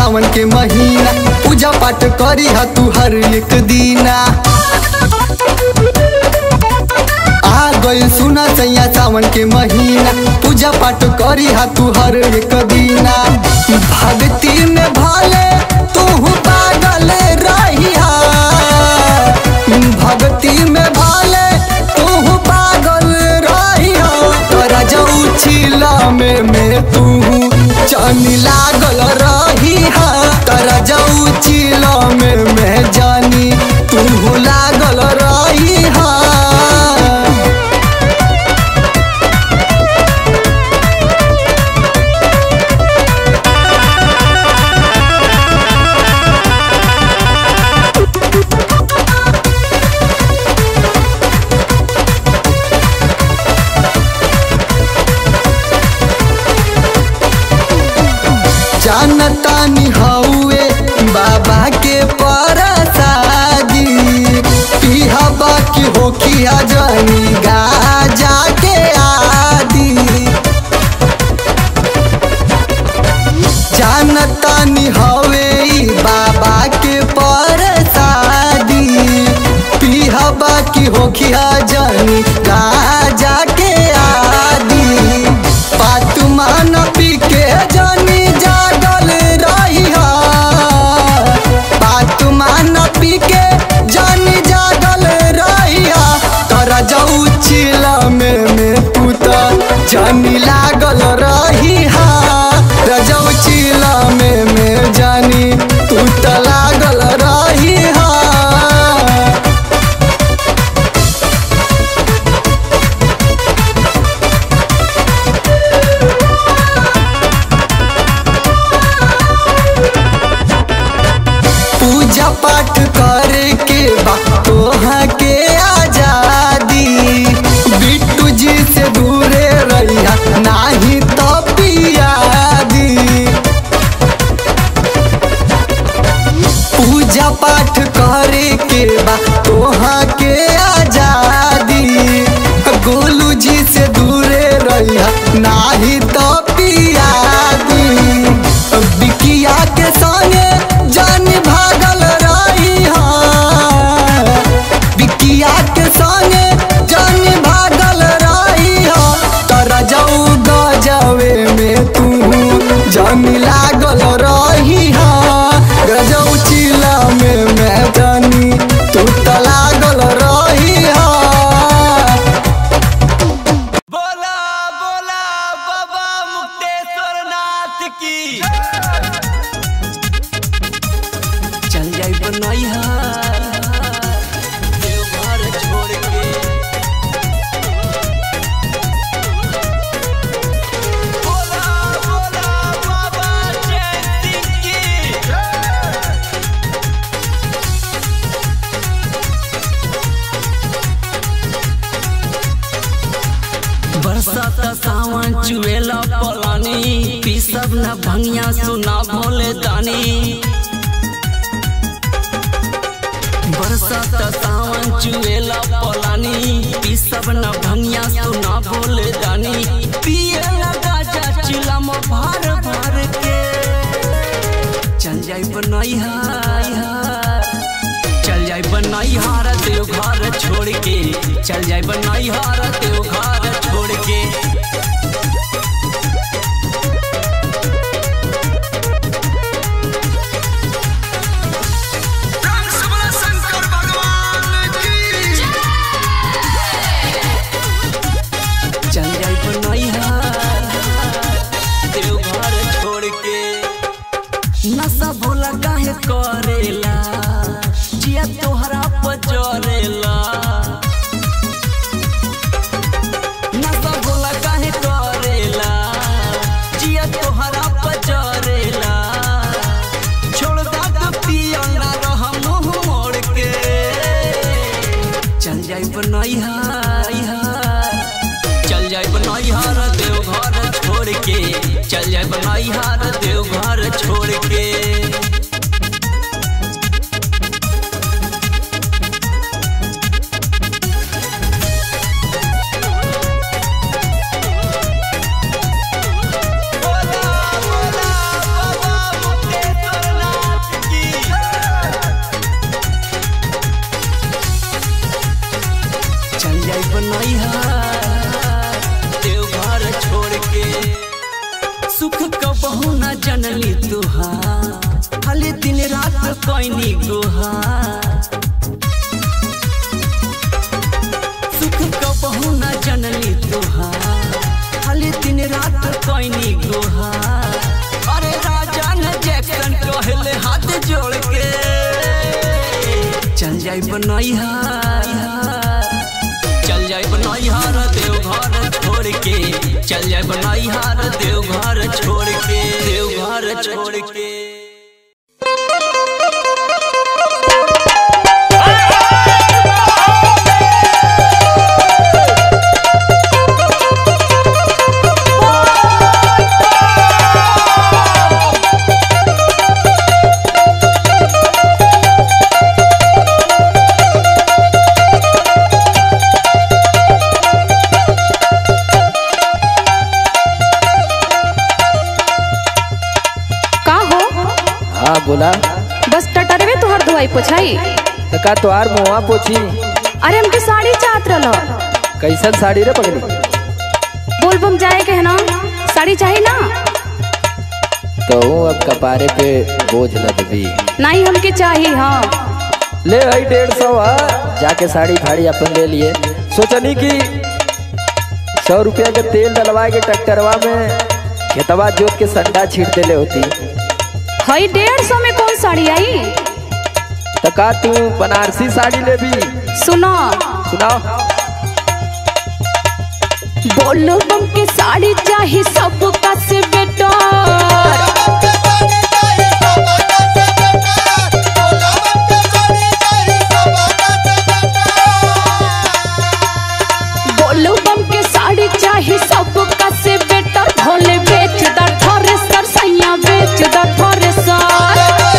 सावन के महीना पूजा पाठ करी हा तू हर एक दीना आ गइल सुना सैया सावन के महीना पूजा पाठ करी हा तू हर एक दीना भक्ति में भले तू पागल रही भक्ति में भले तू पागल रही तोरा जाऊ छिला में में तू जानी लागल रही तोरा जाऊ छिला में में जानी तू लागल रही जानतानी हौए बाबा के परसादी पिहा बाकी होखिया जानी गाजा के आदि जानतानी हवे ई बाबा के परसादी पिहा बाकी होखिया जानी गाजा के आदि पातु मान पी के जानी जागल रही पातु मान पी के जानी जागल रही तोरा जाऊ चिला में में पुता जानी लागल रही रजऊ चिला में में जानी तू त लागल रही पूजा पाठ करे के बा तोहा के आजादी बिट्टू जी से दूरे रहिया नाही तो पियादी पूजा पाठ करे के बा तोहा के आजादी गोलू जी से दूरे रहिया नाही तो पियादी बिकिया के संगे जान भागल रही बिकिया के संगे जान भागल रही तोरा जाऊ गजवे में तू जान लागल रही गजऊ चिला में मैं जानी तू त लागल रही बोला बोला बाबा मुक्तेश्वर नाथ की चल जाई बनैया देवघर छोड़ के बोला बोला बाबा जय सिंह की बरसात सावन चुएला पलानी पीसब न भंगिया सुना भोले दानी बरसात सावन चुएला पलानी पीसब न भंगिया सुना भोले दानी पिए लगा जा चिलम भर भर के चल जाई बनैया चल जाई बनैया देव घर छोड़ के चल जाई बनैया देव घर छोड़ के चल जाई बनैया देव घर छोड़ के नशा भोला काहे करेला जिया तोहरा पजरेला नशा भोला काहे करेला जिया तोहरा पजरेला छोड़ दा तो पिया ना रह मुंह मोड़ के चल जाई बनैया चल जाए बनैया देव घर छोड़ के चल जाए बनैया देव घर छोड़ के बोला बोला बाबा मुक्तेश्वर कोइनी गुहार सुख कबहू न जनली तुहार खाली दिन रात कोइनी गुहार अरे राजा न जैक्सन कहले हाथ जोड़ के चल जाई बनैहार चल जाए बनैहार देव घर छोड़ के चल जाए बनैहार देव घर छोड़ के देव घर छोड़ के का हो हाँ बोला बस टटरवे तुहर धोई पोछाई तो का तोहार मुआ पोछी अरे हमके साड़ी चाहत रहलो कैसन साड़ी रे पगली बोल बम जाए के है ना साड़ी चाहिए ना तो अब कपारे पे बोझ लदबी नहीं हमके चाहिए हाँ ले आई डेढ़ सौ आ जाके साड़ी फाड़ी अपन ले लिए सोचनी कि सौ रुपया के तेल डलवा के ट्रैक्टरवा में खेतवा जोत के संडा छीट देले होती हई डेढ़ सौ में कौन साड़ी आई तो का तू बनारसी साड़ी ले भी सुनो सुनाओ बोलो बम के साड़ी चाहिए सबका से बेटर बोलो बम के साड़ी चाहिए सबका से बेटर भोले बेच द थ्रेसर सैया बेच द थ्रेसर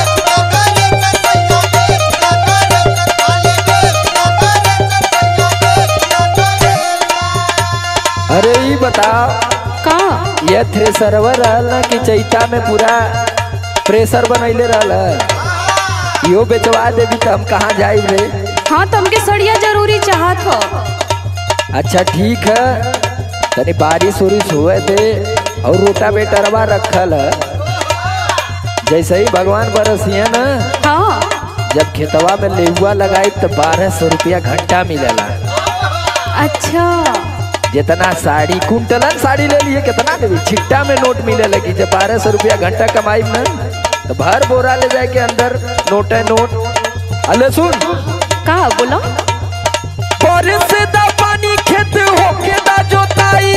अरे ये बताओ का ये थ्रेसरवा रहल ना कि चैता में पूरा प्रेशर बनैले रहल इहो बेचवा देवी तो हम कहाँ जाई रे हाँ तो हमके सड़िया जरूरी चाहत हो अच्छा ठीक है तनी बारिश उरिश हुए थे और रोटा बेटरवा रखल है जैसे ही भगवान बरसिए ना हाँ जब खेतवा में लेहुआ लगाई तो बारह सौ रुपया घंटा मिलेला अच्छा जितना साड़ी कुंटलन साड़ी ले लिए कितना देवी छिट्टा में नोट मिले लगी जब बारह सौ रुपया घंटा कमाई में तो भर बोरा ले जाए के अंदर नोट है नोट अले सुन का बोलो बारिश से दा पानी खेत होके दा जोताई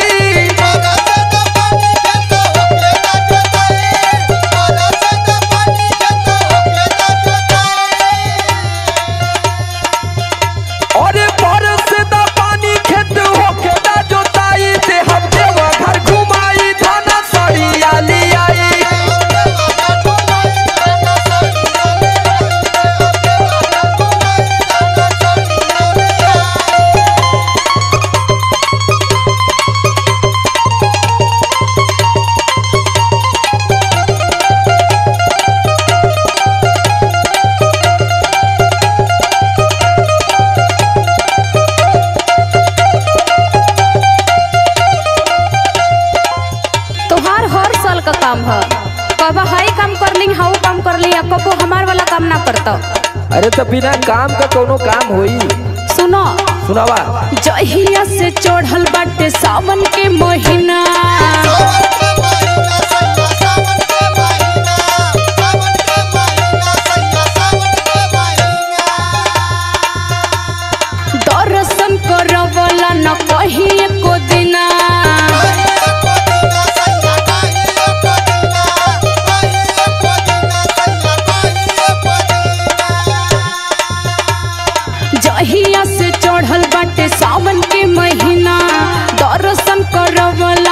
और बारिश से दा पानी खेत होके दा जोताई ते हम देवा घर घुमाई थाना साड़ी आली आई तोहार हर साल का काम है कब हाई काम कर ली हाउ काम कर ली कबो हमार वाला काम ना करता अरे तो बिना काम का कोनो काम होई सुनो सुनावा जहिया से चढ़ल बाटे सावन के महीना दर्शन करवला न कहीं एको दिना जहिया से चढ़ल बाटे सावन के महीना दर्शन करवला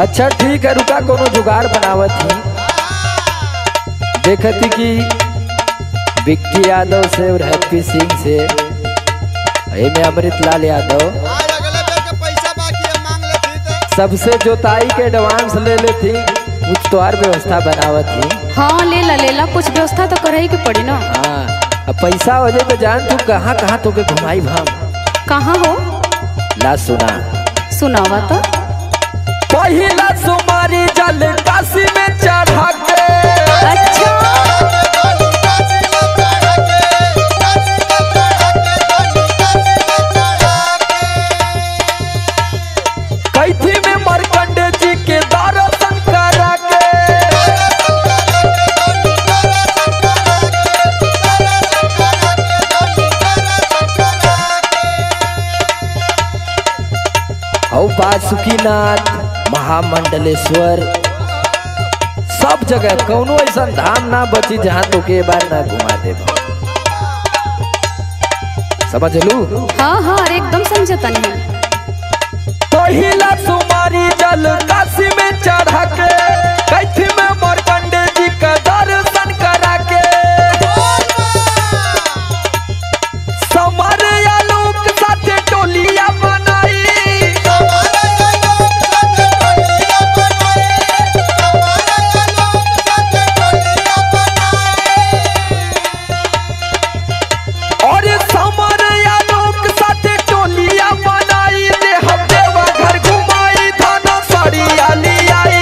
अच्छा ठीक है रुका कोनो जुगाड़ बनावत ही देखती कि विक्की यादव से और हैप्पी सिंह से में अमृत लाल यादव आज अगले बेर के पैसा बाकी है मांग लेती तो सबसे जोताई के एडवांस ले लेती कुछ तो और व्यवस्था बनावत थी हाँ ले ला ले ला कुछ व्यवस्था तो करे के पड़ी ना हाँ अब पैसा हो जाए तो जान तू कहाँ कहाँ तो के घुमाई भाम कहाँ हो ला सुना सुनावा तो पहिला सुमारी जल काशी में चढ़ा के अच्छा कैथी में मरकंडे जी के दर्शन करा के औ बासुकीनाथ महामंडलेश्वर सब जगह कौनो ऐसा धाम ना बची जहाँ तो के बार ना घुमा दे समझ लू हाँ हाँ अरे एकदम समझता नहीं पहिला सुमारी जल काशी में चढ़ा के कैथी में मरकंडे जी का दर्शन करा के समर आलोक साथे टोलिया बनाई और समर आलोक साथे टोलिया बनाई ले हम देवा घर घुमाई थाना सड़िया लियाई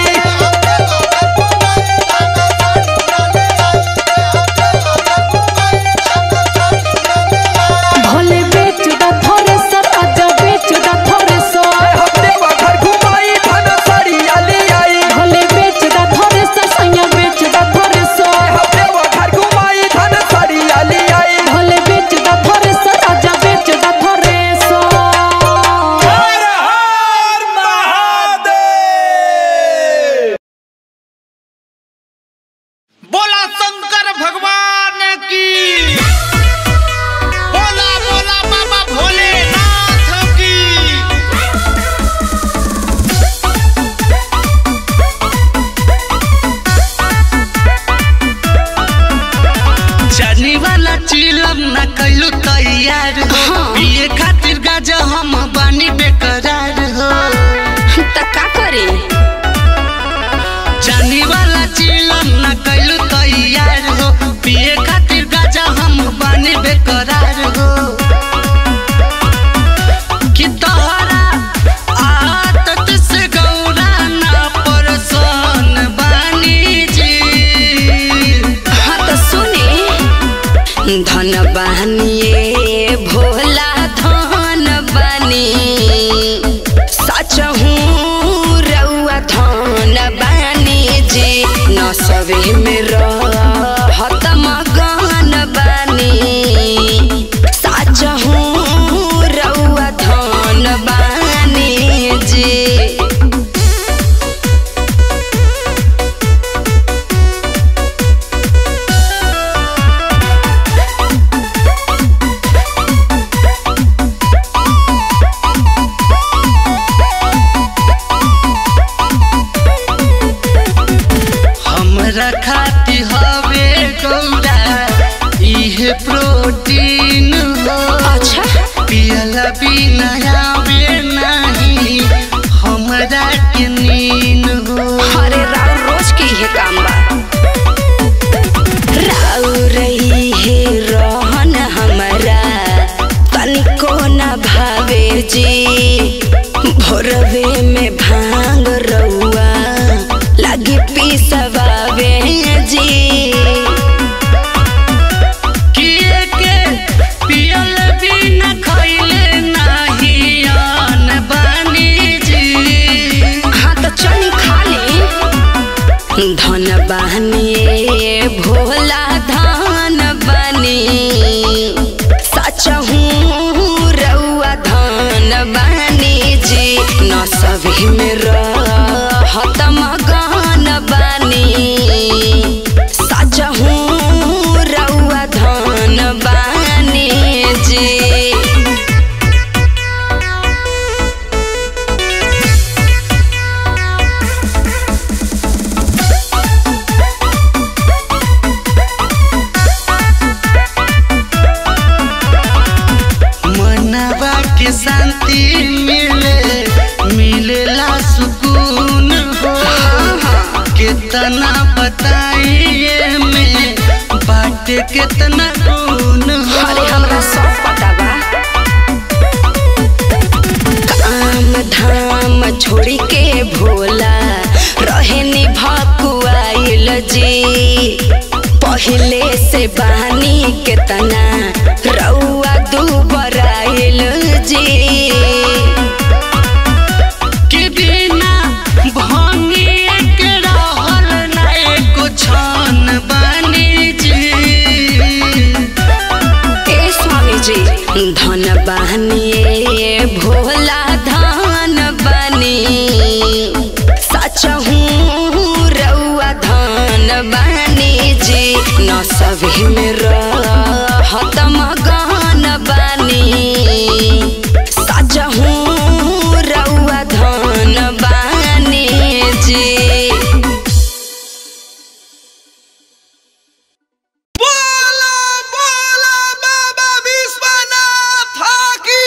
भले बेच दा थोड़े सर आजा बेच दा थोड़े ले सर हम देवा घर घुमाई थाना सड़िया लियाई भले बेच दा थोड़े सर सैया बेच दा थोड़े ले सर हम देवा घर घुमाई थाना सड़िया लियाई भले बेच दा थोड़े सर आजा बेच दा थोड़े सर बोला शंकर भगवान की बोला बोला बाबा भोलेनाथ की जानी वाला चिलम ना कैलू तैयार हो पिए खातिर गाजा हम बानी बेकरार हो त का करे जानी वाला चिलम ना कैलू तैयार हो पिए खातिर गाजा हम बानी बेकरार हो कि तोहरा आदत से गौरा ना परसन बानी जी हाँ तो सुने धन बनिए भोला धन बनी सच हूँ रउआ धन बनी जी न सवे में रहत मगन बनी सच हूँ रउआ धन बनी जी हमरा खाती हवे गौरा इहे प्रोटीन हो अच्छा पियला बिना आवे नहीं हमरा के नींद हो अरे राव रोज की है काम बा राव रही है रहन हमारा तनिको न भावे जी भोरवे में भांग रउआ लगी पिसवावे जी किए के पियल बिना खइले नहीं के शांति मिले मिलेला सुकून हो कितना बताइए में बाटे कितना गुण हो अरे हमरा सब पता बा काम धाम छोड़ी के भोला रहे नि भकुआइल जी पहले से बानी केतना रउआ दुबराइल जी के बिना भंगिए के रहल ना एको छन बनी जी ए स्वामी जी धन बनिए भोला धन बनी सच हूँ रउआ धन बनी जी न सभी में रहत मगन बनी सच हूँ रउआ धन बनी जी बोला बोला बाबा विश्वनाथ की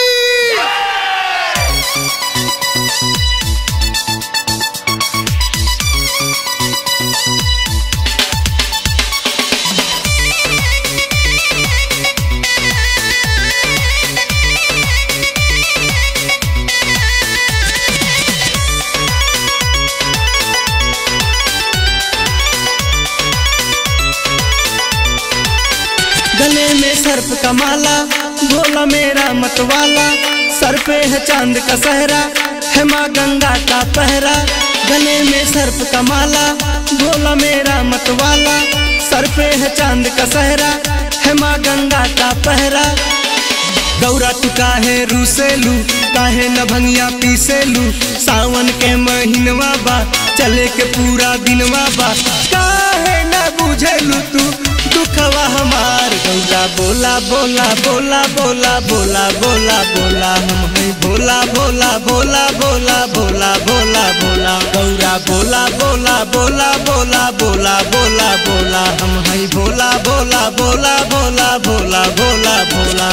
गले में सर्प का माला भोला मेरा मतवाला सर पे है चांद का सहरा है माँ गंगा का पहरा गले में सर्प का माला भोला मेरा मतवाला सर पे है चांद का सहरा है माँ गंगा का पहरा गौरा तू काहे रूसेलू काहे न भंगिया पीसेलू सावन के महीनवा बा चले के पूरा दिनवा बा काहे न बुझेलू तू दुखवा हमार गौरा बोला बोला बोला बोला बोला बोला बोला हम है बोला बोला बोला बोला बोला बोला बोला गौरा बोला बोला बोला बोला बोला बोला बोला हम है बोला बोला बोला बोला बोला बोला बोला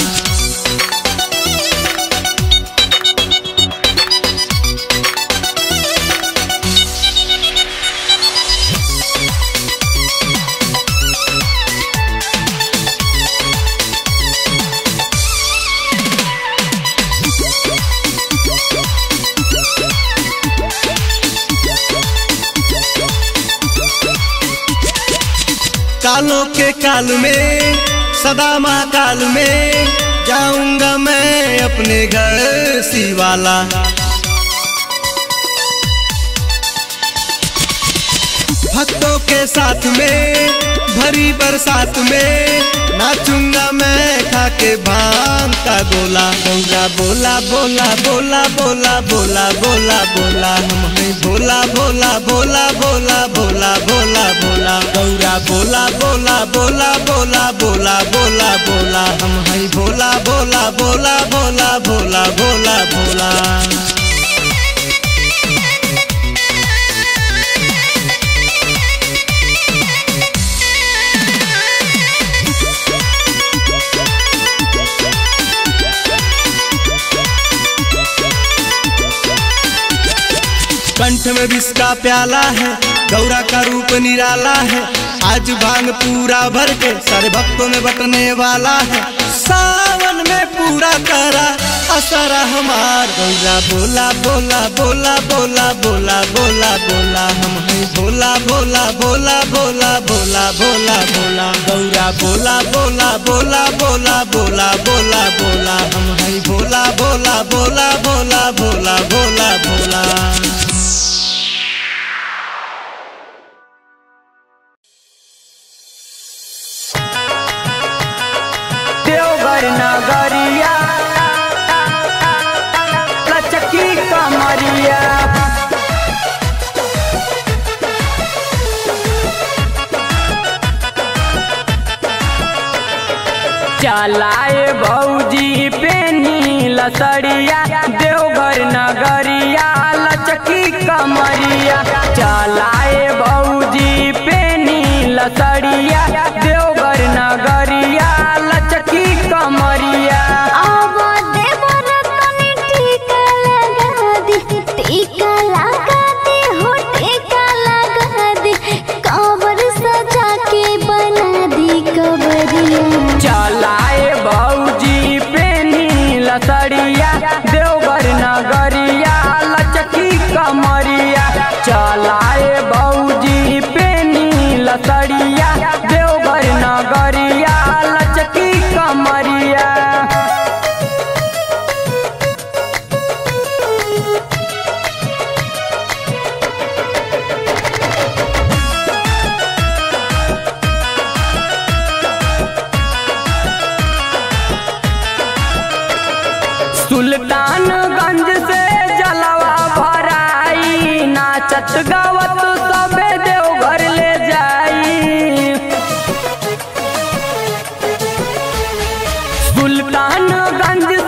कालों के काल में सदा महाकाल में जाऊंगा मैं अपने घर शिवाला भक्तों के साथ में भरी बरसात में नाचूंगा मैं खा के भांग का गोला गौरा बोला बोला बोला बोला बोला बोला बोला हम हैं बोला बोला बोला बोला बोला बोला बोला गौरा बोला बोला बोला बोला बोला बोला बोला हम हैं बोला बोला बोला बोला बोला बोला बोला कंठ में विष का प्याला है गौरा का रूप निराला है आज भांग पूरा भर के सारे भक्तों में बटने वाला है सावन में पूरा करा असरा हमार गौरा बोला बोला बोला बोला बोला बोला बोला हम हैं बोला बोला बोला बोला बोला बोला बोला गौरा बोला बोला बोला बोला बोला बोला बोला हम हैं बोला बोला बोला बोला बोला बोला बोला देवघर नगरिया लचकी कमरिया चलाए भौजी पेनी लसड़िया देवघर नगरिया लचकी कमरिया चलाए भौजी पेनी लसड़िया देवघर नगरिया लचकी कमरिया आवा देवर लसड़िया देवघर नगरिया लचकी कमरिया चलाए बौजी पेनी लसड़िया देवघर नगरिया लचकी कमरिया सुल्तानगंज से जलवा भराई नाचत गावत सबे देवघर ले जाई सुल्तानगंज